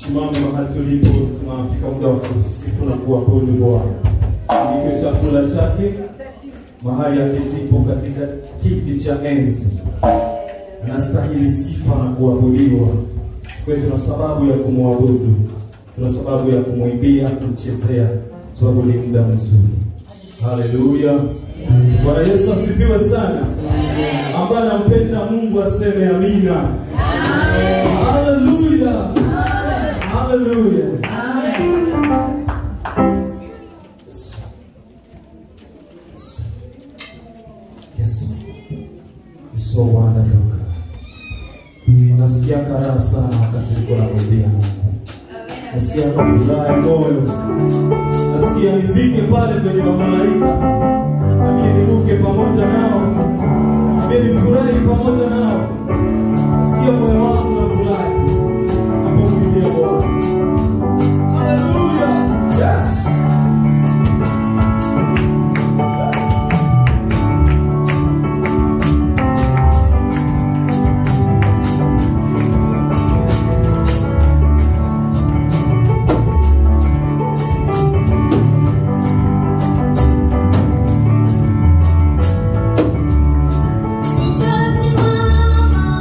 Tusimame mahali tulipo, tunafika muda wa kusifu na kuabudu Bwana. Ndivyo chakula chake mahali aketipo katika kiti cha enzi, anastahili sifa na kuabudiwa. Kwa hiyo tuna sababu ya kumwabudu, tuna sababu ya kumwimbia, kumchezea, sababu ni muda mzuri. Haleluya! Bwana Yesu asifiwe sana. Ambaye anampenda Mungu aseme amina. Haleluya! Haleluya! Yes. It's so wonderful. Nasikia karaha sana wakati niko namwimbia Mungu. Nasikia kufurahi moyo. Nasikia nifike pale kwenye mamalaika. Nami niruke pamoja nao. Nami nifurahi pamoja nao. Nasikia moyo wangu unafurahi. Napomwimbia Bwana. Hallelujah. Yes. Nitasimama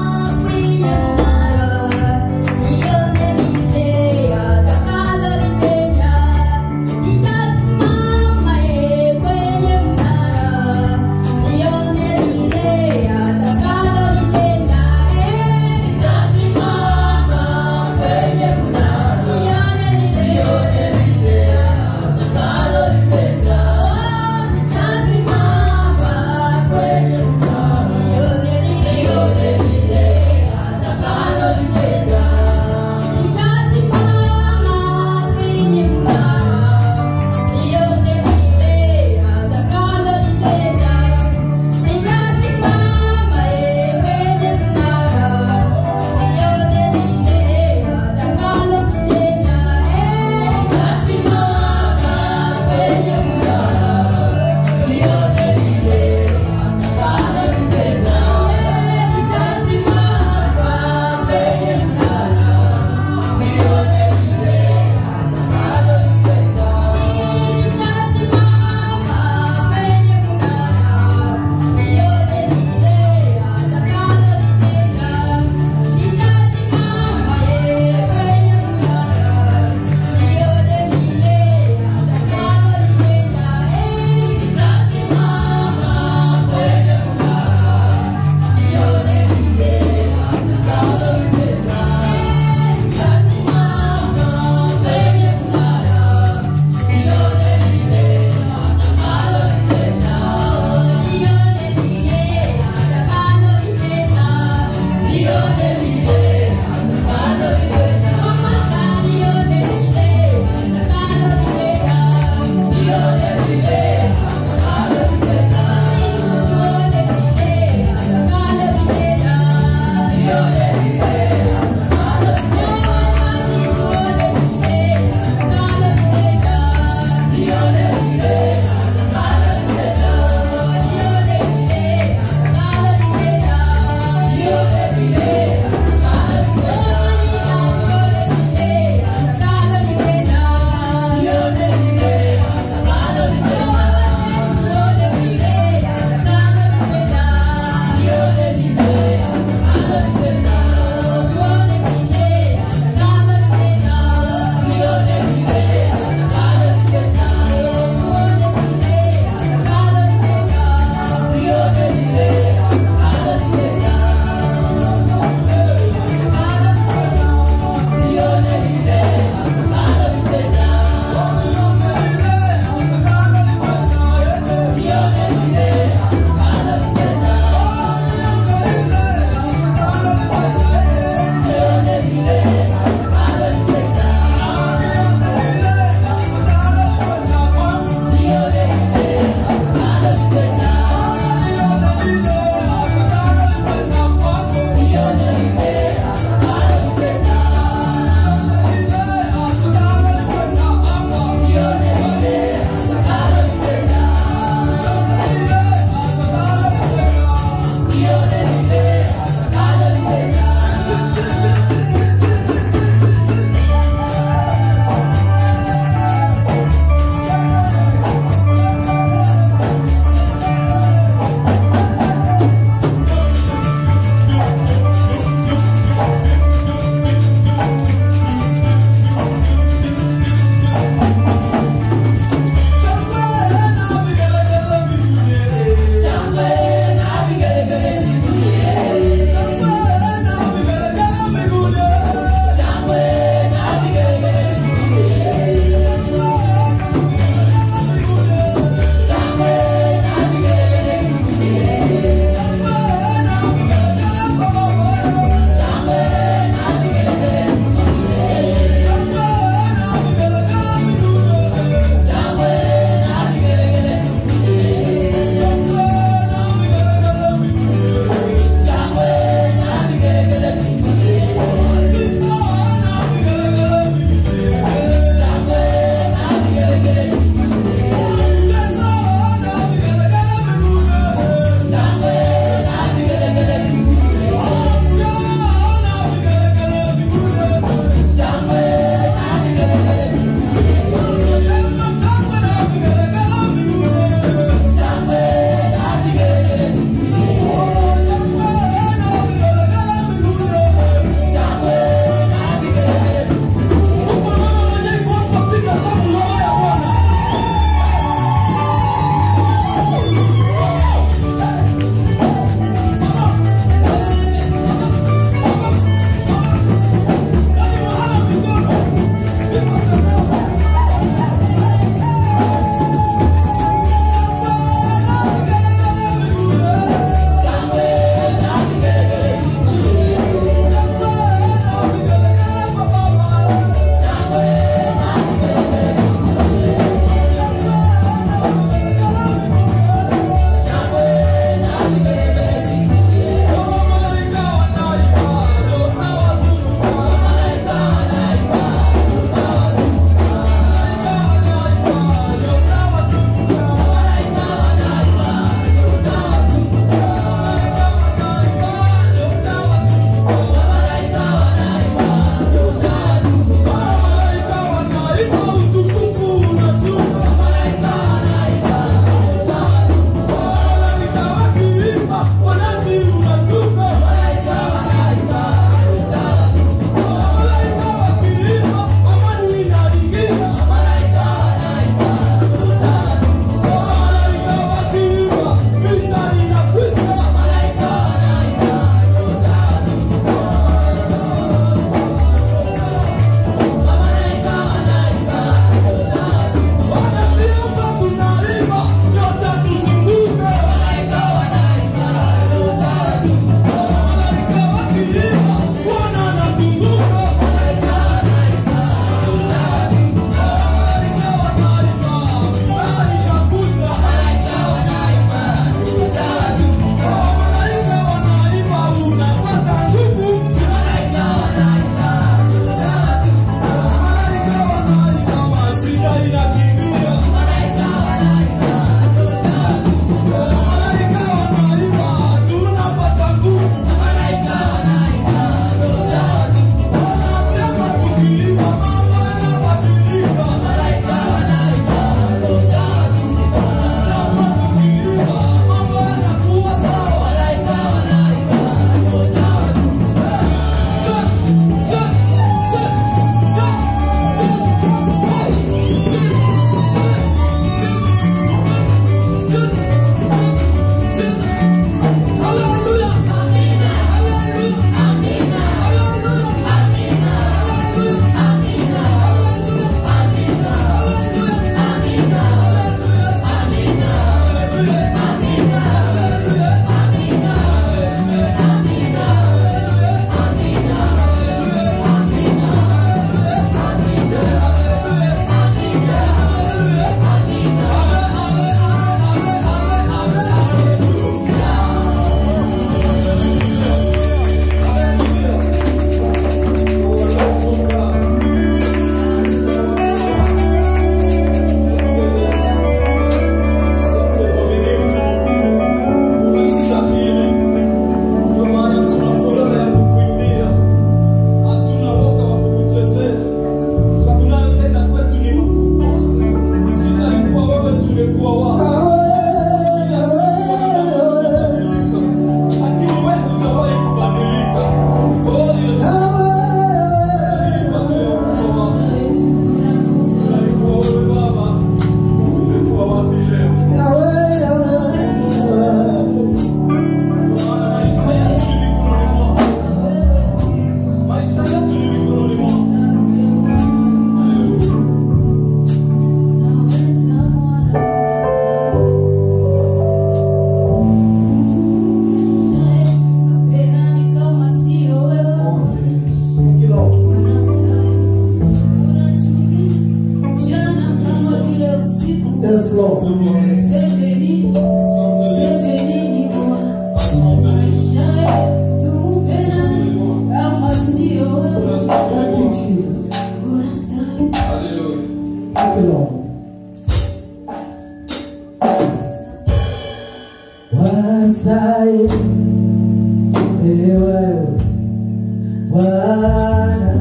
Bwana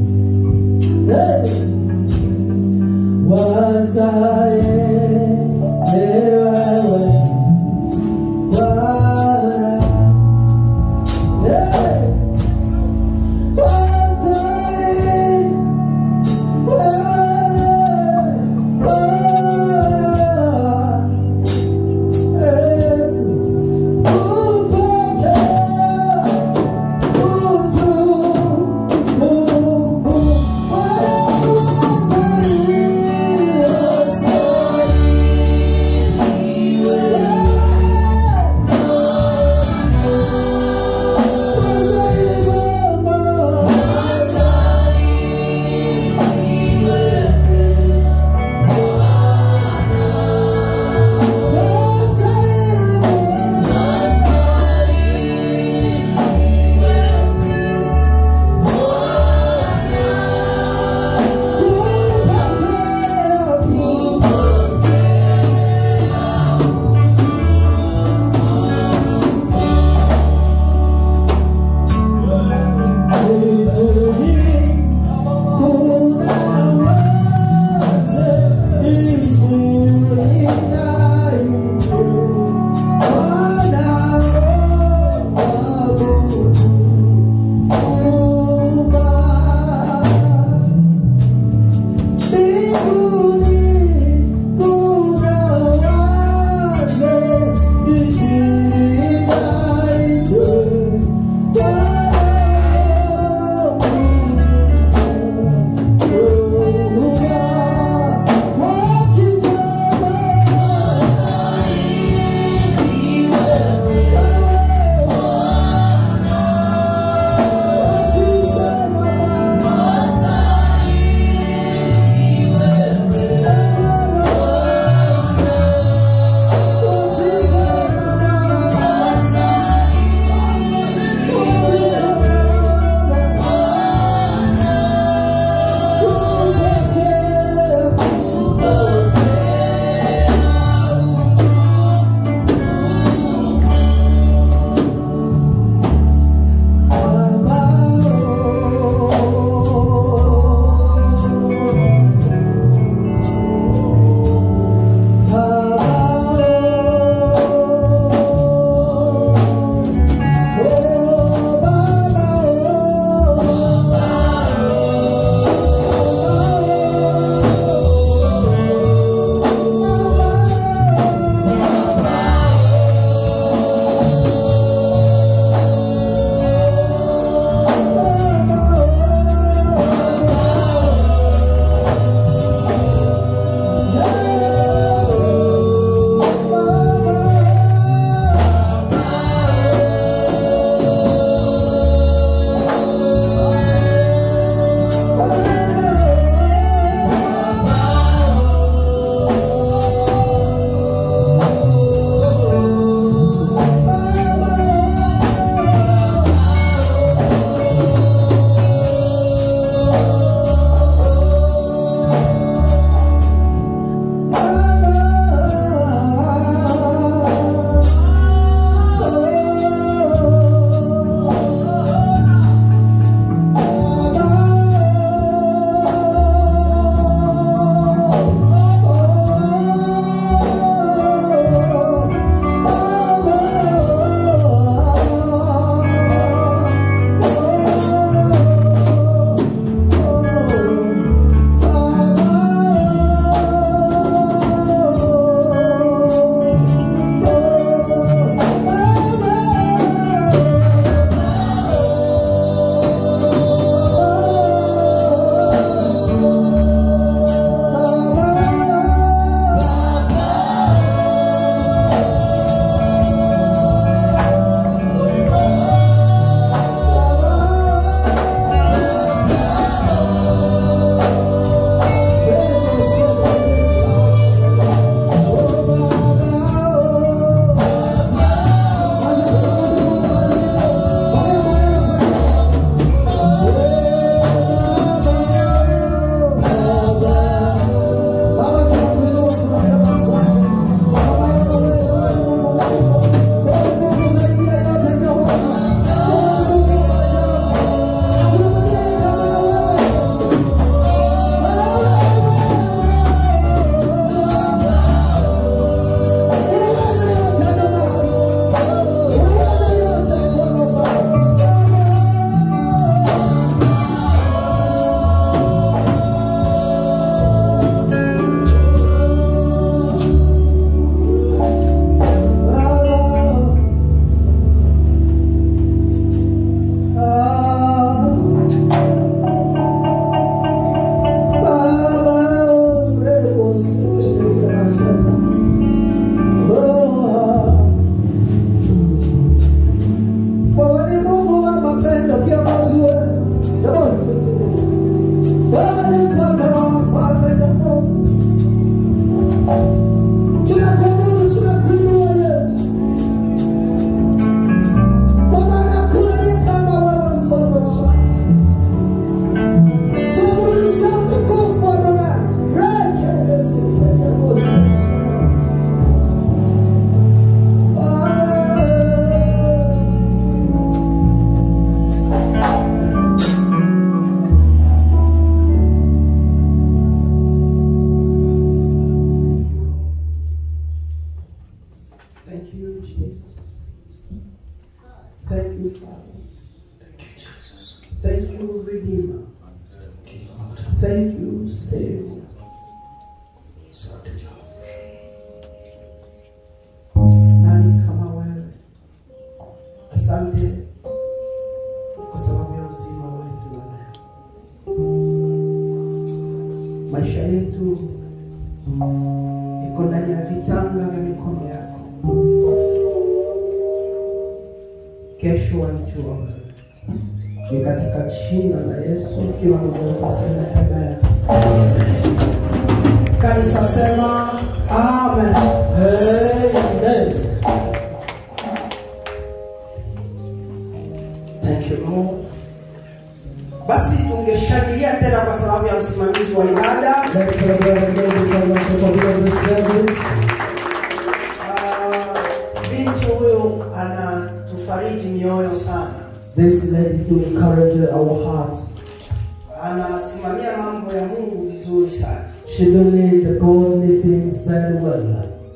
Hey! wastahili wewe Bwana Hey! wastahili Yesu upokee Thank you, Savior. Asante Jehova. Nani kama wewe? Asante kwa sababu ya uzima wetu wa leo. Maisha yetu iko ndani ya vitanga vya mikono yako. Kesho waitwa wewe. Ni katika jina la Yesu, kila mmoja wetu aseme amen. Kanisa sema amen. Amen. Thank you Lord. Basi tungeshangilia tena kwa sababu ya msimamizi wa ibada. Let's celebrate again because of the complete of the service. Ah, Binti huyu anatufariji mioyo sana, This lady to encourage our hearts. anasimamia mambo ya Mungu vizuri sana. She do lead the godly things very well.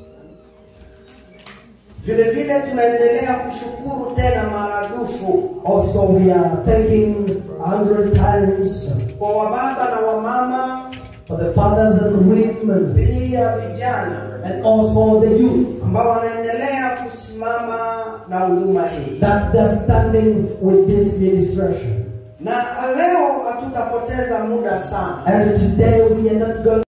Vile vile tunaendelea kushukuru tena maradufu Also, we are thanking a hundred times kwa wababa na wamama, for the fathers and women pia vijana and also the youth ambao wanaendelea kusimama na huduma hii. that they're standing with this ministration. Na leo hatutapoteza muda sana. And today we are not going